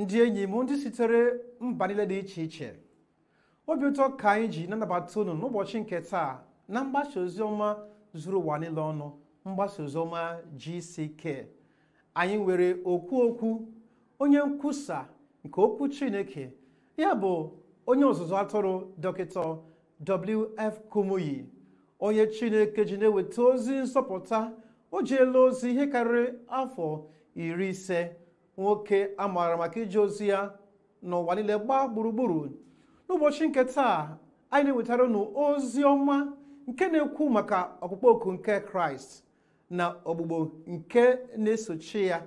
ndị enyi m ndị sitere mba niile dị iche iche obi ụtọ ka anyị ji na-anabata unu n'ụbọchị nke taa na mgbasa ozi ọma zuru ụwa niile ọnụ mgbasa ozi ọma GCK anyị nwere okwu okwu onye nkwusa nke okwu Chineke ya bụ onye ọzụzụ atụrụ dọkịta W.F. Kumuyi onye Chineke ji na-eweta ozi nsọpụta o jeela ozi ihe karịrị afọ iri ise nwoke a maara maka ije ozi ya n'ụwa niile gbaa gburugburu n'ụbọchị nke taa anyị na-ewetara unu ozi ọma nke na-ekwu maka ọkpụkpọ oku nke kraịst na ogbugbo nke na-esochi ya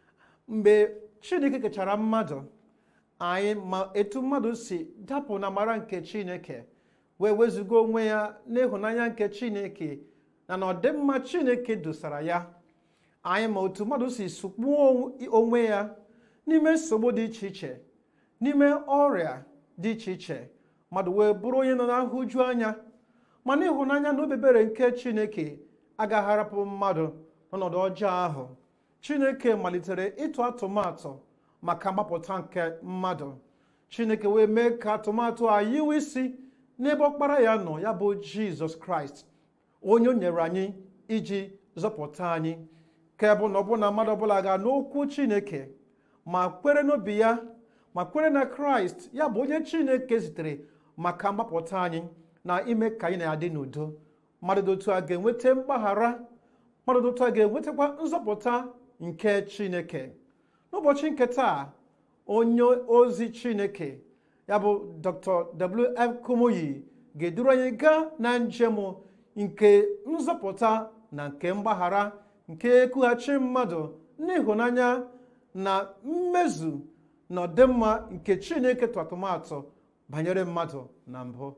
mgbe chineke kechara mmadụ anyị ma etu mmadụ si dapụ na mara nke chineke wee wezụga onwe ya n'ịhụnanya nke chineke na na ọdịmma chineke dosara ya anyị ma otu mmadụ si sụkpuo onwe ya n'ime nsogbu dị iche iche n'ime ọrịa dị iche iche mmadụ wee bụrụ onye nọ na nhụju anya mana ịhụnanya na obebere nke chineke agaghị arapụ mmadụ n'ọnọdụ ọjọọ ahụ chineke malitere ịtụ atụmatụ maka mgbapụta nke mmadụ chineke wee mee ka atụmatụ a yiwe isi n'ebe ọkpara ya nọ ya bụ jizọs kraịst onye o nyere anyị iji zọpụta anyị ka bụ na ọbụna mmadụ ọbụla ga n'okwu chineke ma kwere n'obi ya ma kwere na kraịst ya bụ onye chineke zitere maka mgbapụta anyị na ime ka anyị na-adị n'udo mmadụ dị otu a ga-enweta mgbaghara mmadụ dị otu a ga-enwetakwa nzọpụta nke chineke n'ụbọchị nke taa onye ozi chineke ya bụ dr W.F. Kumuyi ga-eduru anyị gaa na njem nke nzọpụta na nke mgbaghara nke ekwughachi mmadụ n'ịhụnanya na mmezu na ọdịmma nke chineke tụ atụmatụ banyere mmadụ na mbụ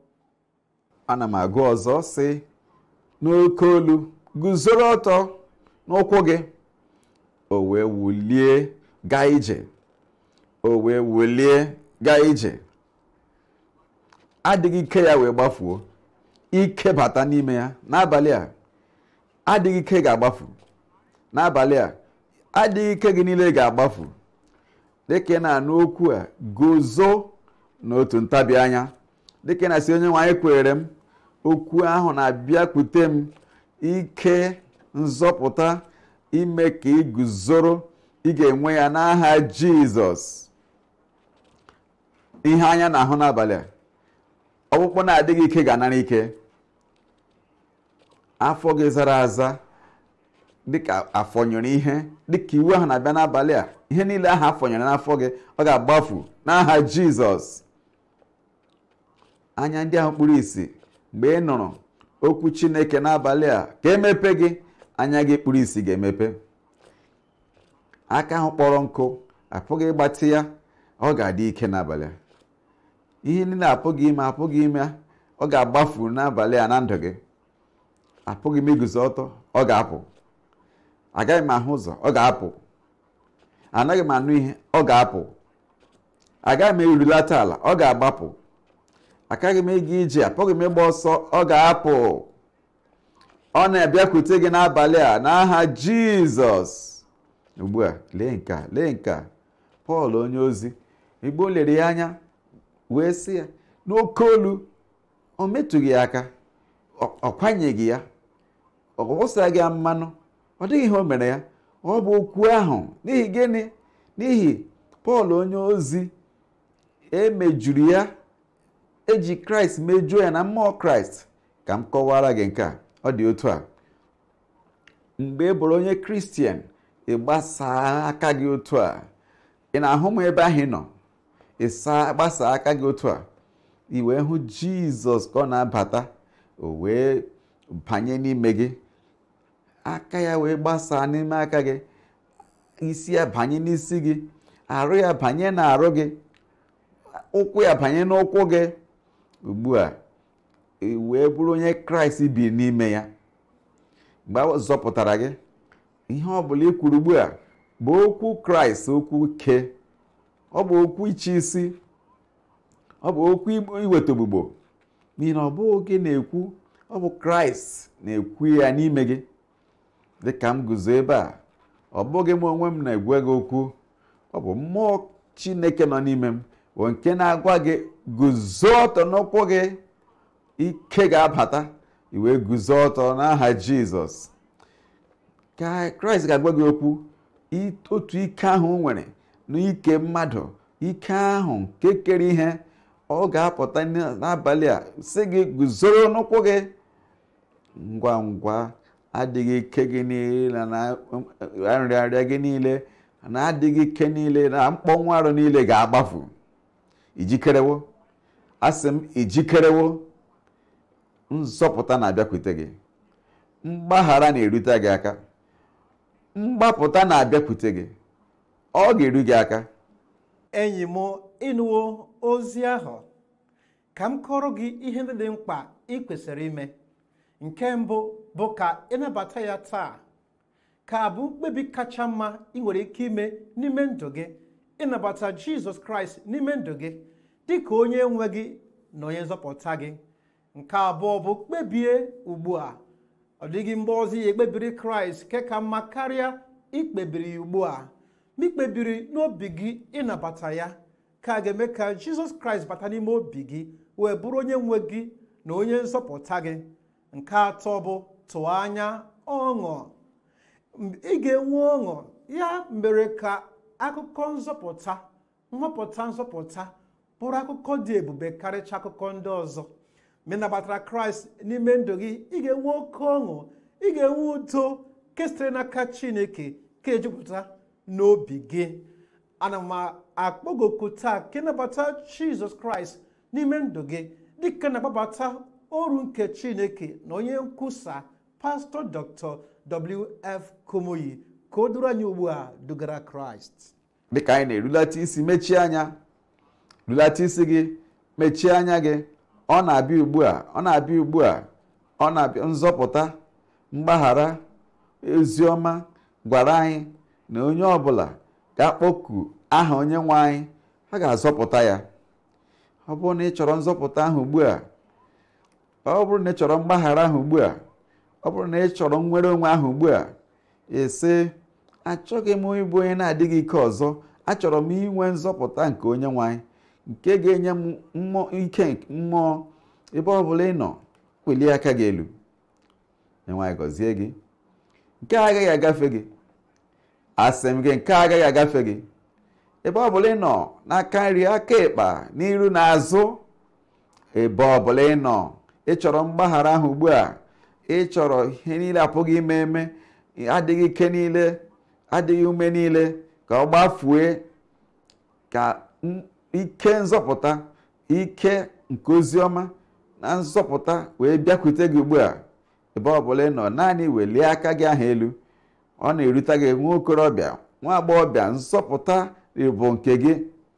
ana m agụ ọzọ sị n'oke olu guzoro ọtọ n'ụkwụ gị o wee wulie gaa ije o wee wulie gaa ije adịghị ike ya wee gbafuo ike bata n'ime ya n'abalị a adịghị ike ga-agbafu n'abalị a adịghị ike gị niile ga-agbafu dịka ị na-anụ okwu a guzo n'otu ntabi anya dịka ị na-asị onye nwe anyị kwere m okwu ahụ na-abịakwute m ike nzọpụta ime ka ị guzoro ị ga-enwe ya n'aha jizọs ihe anya na-ahụ n'abalị a ọkpụkpụ na-adịghị ike ga-anara ike afọ gị zara aza dịka afọnyere ihe dịka iwu ahụ na-abịa n'abalị a ihe niile ahụ afọnyere n'afọ gị ọ ga-agbafu n'aha jizọs anya ndị ahụ kpuru ìsì mgbe ị nụrụ okwu chineke n'abalị a ka emepe gị anya gị kpuru ìsì ga-emepe aka ahụ kpọrọ nkụ apụghị ịgbatị ya ọ ga-adị ike n'abalị a ihe niile apụghị ime apụghị ime ọ ga-agbafu n'abalị a na ndụ gị apụghị m iguzo ọtọ ọ ga-apụ agaghị m ahụ ụzọ ọ ga-apụ anaghị m anụ ihe ọ ga-apụ agaghị m erulata ala ọ ga-agbapụ akaghị m ịga ije apụghị m ịgba ọsọ ọ ga-apụ ọ na-abịakwute gị n'abalị a n'aha jizọs ugbu a lee nke a lee nke a pọl onye ozi igbo lere ya anya wee sị ya n'oke olu o metụghị ya aka ọ kwanyeghị ya ọ wụsaghị ya mmanụ ọ dịghị ihe o mere ya ọ bụ okwu ahụ n'ihi gịnị n'ihi pọl onye ozi emejuru ya eji kraịst mejuo ya na mmụọ kraịst ka m kọwara gị nke a ọ dị otu a mgbe ị bụrụ onye kristian ị gbasaa aka gị otu a ị na-ahụ m ebe ahụ ị nọ ị gbasaa aka gị otu a ị wee hụ jizọs ka ọ na-abata o wee banye n'ime gị aka ya wee gbasaa n'ime aka gị isi ya banye n'isi gị arụ ya banye n'arụ gị ụkwụ ya banye n'ụkwụ gị ugbu a wee bụrụ onye kraịst bi n'ime ya mgbe a zọpụtara gị ihe ọ bụla ị kwuru ugbu a bụ okwu kraịst okwu ke ọ bụ okwu iche isi ọ bụ okwu iweta ogbugbo n'ihi na ọ bụghị gị na-ekwu ọ bụ kraịst na-ekwu ya n'ime gị dịka m guzo ebe a ọ bụghị m onwe m na-egwe gị okwu ọ bụ mmụọ chineke nọ n'ime m bụ nke na-agwa gị guzo ọtọ n'ụkwụ gị ike ga-abata iwee guzo ọtọ n'aha jizọs ka kraịst ga-agwa gị okwu otu ike ahụ o nwere n'ike mmadụ ike ahụ nke kere ihe ọ ga-apụta n'abalị a sị gị guzoro n'ụkwụ gị ngwa ngwa adịghị ike gị niile na nrịarịa gị niile na adịghị ike niile na mkpọnwụ arụ niile ga-agbafu ijikerewo asị m ijikerewo nzọpụta na-abịakwute gị mgbaghara na-erute gị aka mgbapụta na-abịakwute gị ọ ga-eru gị aka enyi m ịnụwo ozi ahụ ka m kọrọ gị ihe ndị dị mkpa ị kwesịrị ime nke mbụ bụ ka ịnabata ya taa ka bụ mkpebi kacha mma ị nwere ike ime n'ime ndụ gị ịnabata jizọs kraịst n'ime ndụ gị dị ka onye nwe gị na onye nzọpụta gị nke abụọ bụ kpebie ugbu a ọ dịghị mgbe ọzọ ya ekpebiri kraịst nke ka mma karịa ikpebiri ya ugbu a ma ikpebiri n'obi gị ịnabata ya ka a ga-eme ka jizọs kraịst bata n'ime obi gị wee bụrụ onye nwe gị na onye nzọpụta gị nke atọ bụ tụọ anya ọṅụ ị ga-enwe ọṅụ ya mere ka akụkọ nzọpụta nhọpụta nzọpụta bụrụ akụkọ dị ebube karịcha akụkọ ndị ọzọ ma ị nabatara kraịst n'ime ndụ gị ị ga-enwe oke ọṅụ ị ga-enwe udo nke sitere n'aka chineke ka ejupụta n'obi gị ana m akpọgoku taa ka ịnabata jizọs kraịst n'ime ndụ gị dịka na-agbabata oru nke chineke na onye nkwusa pastọ dr wf komoyi ka o duru anyị ugbu a dugara kraịst dịka anyị na-erulata isi mechie anya rulata isi gị mechie anya gị ọ na-abịa ugbu a ọ na-abịa ugbu a ọ na-abịa nzọpụta mgbaghara oziọma gwara anyị na onye ọbụla ga-akpọku aha onye nwe anyị ha ga-azọpụta ya ọ bụrụ na ị chọrọ nzọpụta ahụ ugbu a ọ bụrụ na ị chọrọ mgbaghara ahụ ugbu a ọ bụrụ na ị chọrọ nnwere onwe ahụ ugbu a ese achọghị m ịbụ onye na-adịghị ike ọzọ achọrọ m inwe nzọpụta nke onye nwe anyị nke ga-enye m mmụọ ike mmụọ ebe ọ bụla ị nọ welie aka gị elu enweghị gọzie gị nke a agaghị agafe gị asị m gị nke a agaghị agafe gị ebe ọ bụla ị nọ n'aka nri aka ịkpa n'iru na azụ ebe ọ bụla ị nọ ị chọrọ mgbaghara ahụ ugbu a ị chọrọ ihe niile apụghị ime eme adịghị ike niile adịghị ume niile ka ọ gbafue ka ike nzọpụta ike nke oziọma na nzọpụta wee bịakwute gị ugbu a ebe ọ bụla ị nọ naanị welie aka gị ahụ elu ọ na-erute gị nwa okorobịa nwa agbọghọbịa nzọpụta bụ nke gị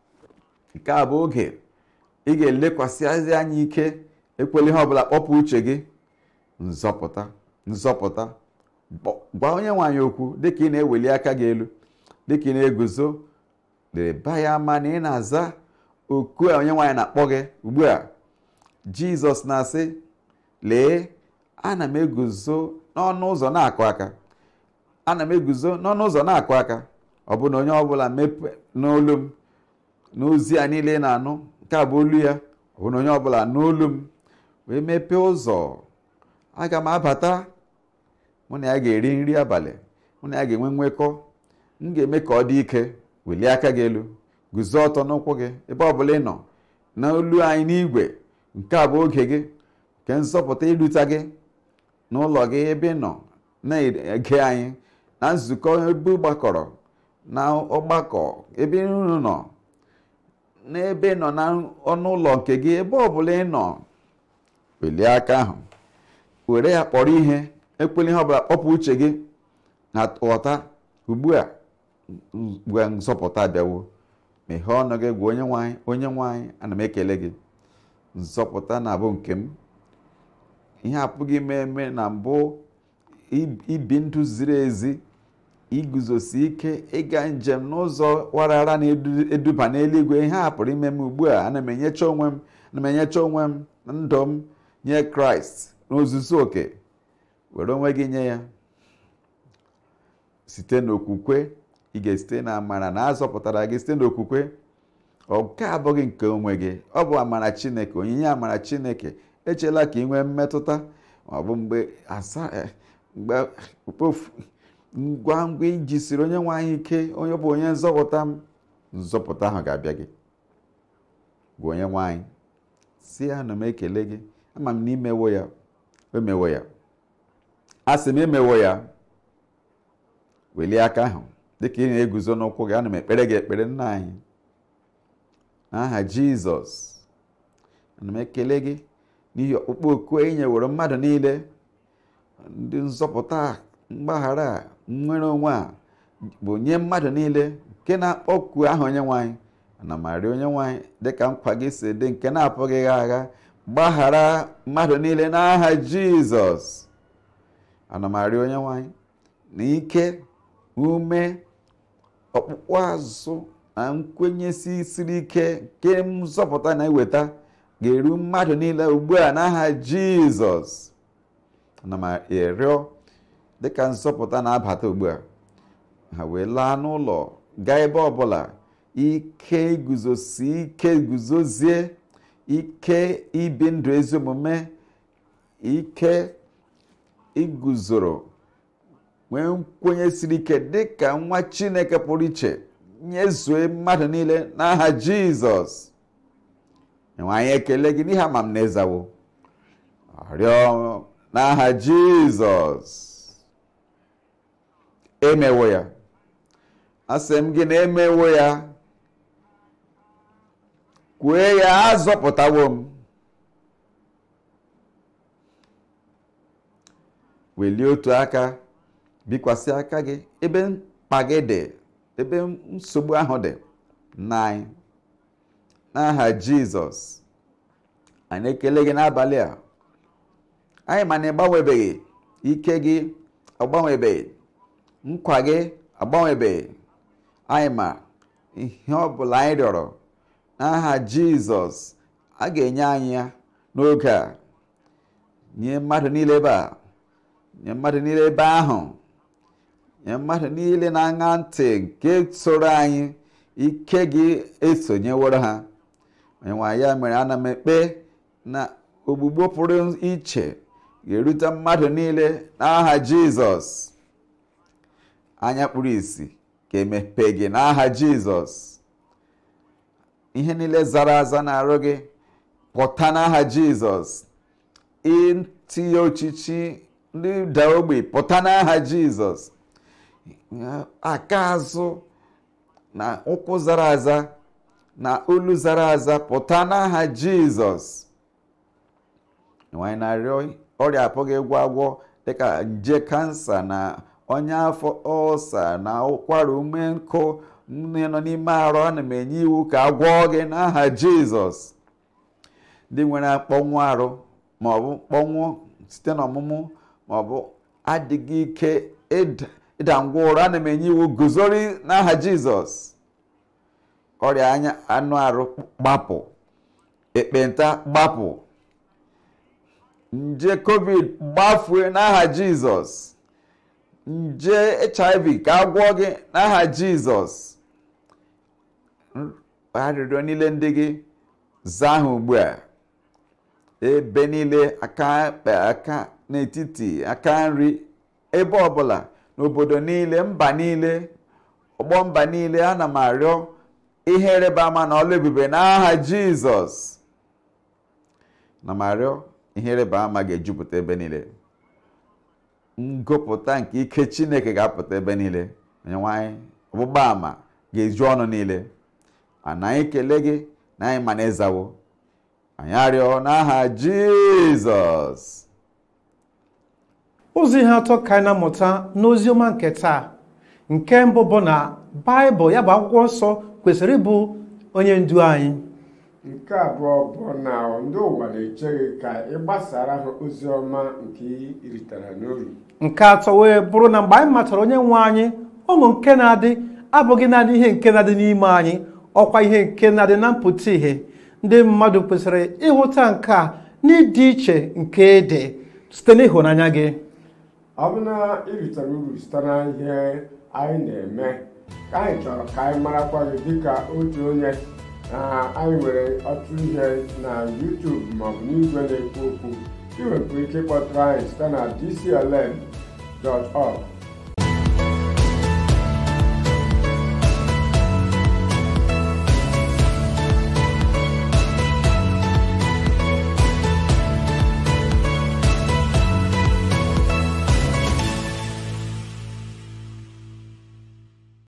nke a bụ oge ị ga-elekwasị anya ike ekwela ihe ọbụla kpọpụ uche gị nzọpụta nzọpụta gwa onye nwaanyị okwu dịka ị na-eweli aka gị elu dịka ị na-eguzo leba ya ama na ị na-aza oku a onye nwaanyị na-akpọ gị ugbu a jizọs na-asị lee ana m eguzo n'ọnụ ụzọ na-akụ aka ana m eguzo n'ọnụ ụzọ na-akụ aka ọ bụ na onye ọbụla mepe n'olu m n'ozi a niile na-anụ nke a bụ olu ya ọ bụ na onye ọbụla n'olu m wee mepee ụzọ aga m abata mụ na ya ga-eri nri abalị mụ na ya ga-enwe nwekọ m ga-eme ka ọ dị ike welie aka gị elu guzo ọtọ n'ụkwụ gị ebe ọ bụla ị nọ n'olu anyị n'igwe nke a bụ oge gị nke nzọpụta irute gị n'ụlọ gị ebe ị nọ na-ege anyị na nzukọ ebe gbakọrọ na ọgbakọ ebe unu nọ n'ebe ị nọ na ọnụ ụlọ nke gị ebe ọ bụla ị nọ welie aka ahụ were ya kpọrọ ihe ekwela ihe ọbụla kpọpụ uche gị na ghọta ugbu a mgbe nzọpụta abịawo meghee ọnụ gị gwa onye nwanyị onye nwanyị ana m ekele gị nzọpụta na-abụ nke m ihe apụghị ime eme na mbụ ibi ndụ ziri ezi iguzosi ike ịga njem n'ụzọ warara na-eduba n'eluigwe ihe a pụrụ ime m ugbu a ana m enyecha onwe m ana m enyecha onwe m ndụ m nye kraịst n'ozuzu oke were onwe gị nye ya site n'okwukwe ị ga-esite na amara na azọpụtara gị site n'okwukwe nke abụghị nke onwe gị ọ bụ amara chineke onyinye amara chineke echela ka ị nwee mmetụta ọ bụ mgbe asa eh, mgbe mkpofu ngwa ngwa ijisiri onye nwe anyị ike onye bụ onye nzọpụta m nzọpụta ahụ ga-abịa gị gwa onye nwe anyị si ya na m ekele gị ama m na imewo ya emewo ya a sị m emewo ya welie aka ahụ dịka ị na-eguzo n'ụkwụ gị ana m ekpere gị ekpere nna anyị n'aha jizọs ana m ekele gị n'ihi ọkpụkpọ oku e nyeworo mmadụ niile ndị nzọpụta mgbaghara a, nnwere onwe a bụ nye mmadụ niile nke na-akpọku aha onye nwanyị ana m arịọ onye nwanyị dịka nkwa gị si dị nke na-apụghị gha agha gbaghara mmadụ niile n'aha jizọs ana m arịọ onye nwanyị na ike ume ọkpụkpụ azụ na nkwenyesi siri ike nke nzọpụta na-eweta ga-eru mmadụ niile ugbu a n'aha jizọs ana m arịọ dịka nzọpụta na-abata ugbu a ha wee laa n'ụlọ gaa ebe ọbụla ike iguzosi ike guzozie ike ibi ndụ ezi omume ike iguzoro nwee nkwenye siri ike dịka nwa chineke pụrụ iche nyezue mmadụ niile n'aha jizọs enwe anyị ekele gị n'ihe ama m na ịzawo arịọ n'aha jizọs emewo ya asị m gị na emewo ya kwue ya azọpụtawo m welie otu aka bikwasị aka gị ebe mkpa gị dị ebe nsogbu ahụ dị na anyị n'aha jizọs anyị ekele gị n'abalị a anyị ma na ịgbanwebeghị ike gị agbanwebeghị nkwa gị agbanwebeghị anyị ma ihe ọ bụla anyị rịọrọ n'aha jizọs a ga-enye anyị ya n'oge a nye mmadụ niile ebe a nye mmadụ niile ebe ahụ nye mmadụ niile na-aṅa ntị nke soro anyị ike gị esonyeworo ha onyenwe ya mere ana m ekpe na ogbugbo pụrụ iche ga-erute mmadụ niile n'aha jizọs anya kpuru isi ka emepe gị n'aha jizọs ihe niile zara aza na-arụ gị pụta n'aha jizọs itinye ochichi ndị da ogbe pụta n'aha jizọs aka azụ na ụkwụ zara aza na olu zara aza pụta n'aha jizọs nwanyị na-arịọ ọrịa apụghị ịgwọ agwọ dịka nje kansa na ọnya afọ ọsa na ụkwara ume nkụ nne nọ n'ime arụ ana m enye iwu ka agwọọ gị n'aha jizọs ndị nwere akpọnwụ arụ maọbụ mkpọnwụ site n'ọmụmụ maọbụ adịghị ike ịda ngwa ụra ana m enye iwu guzori n'aha jizọs ọrịa anya anụ arụ gbapụ ekpenta gbapụ nje covid gbafue n'aha jizọs nje hiv ka a gwọọ gị n'aha jizọs arịrịọ niile ndị gị zaa ha ugbu a ebe niile aka ekpe aka n'etiti aka nri ebe ọbụla n'obodo niile mba niile ọgbọ mba niile ana m arịọ ihe ịrịba ama na ọlụ ebube n'aha jizọs na m arịọ ihe ịrịba ama ga-ejupụta ebe niile ngụpụta nke ike chineke ga-apụta ebe niile onyenwe anyị ọgbụgba ama ga-eju ọnụ niile ana anyị kele gị na anyị ma na ịzawo anyị arịọ n'aha jizọs ụzọ ihe atọ ka anyị na-amụta n'oziọma nke taa nke mbụ bụ na baịbụl ya bụ akwụkwọ nsọ kwesịrị ịbụ onye ndu anyị nke abụọ bụ na ndị ụwa na-eche gị ka ị gbasara ha ozi ọma nke ị ritara n'uru nke atọ wee bụrụ na mgbe anyị matara onye nwe anyị ụmụ nke na-adị abụghị naanị ihe nke na-adị n'ime anyị ọkwa ihe nke na-adị na mpụta ihe ndị mmadụ kwesịrị ịhụta nke a n'ịdị iche nke ede site n'ịhụnanya gị ọ bụ na ị ritara uru site na ihe anyị na-eme ka anyị chọrọ ka anyị marakwa gị dịka otu onye na anyị nwere ọtụtụ ihe na YouTube maọbụ n'igwe na-ekwu okwu ị nwekwara ike ịkpọtụrụ anyị site na dclm.org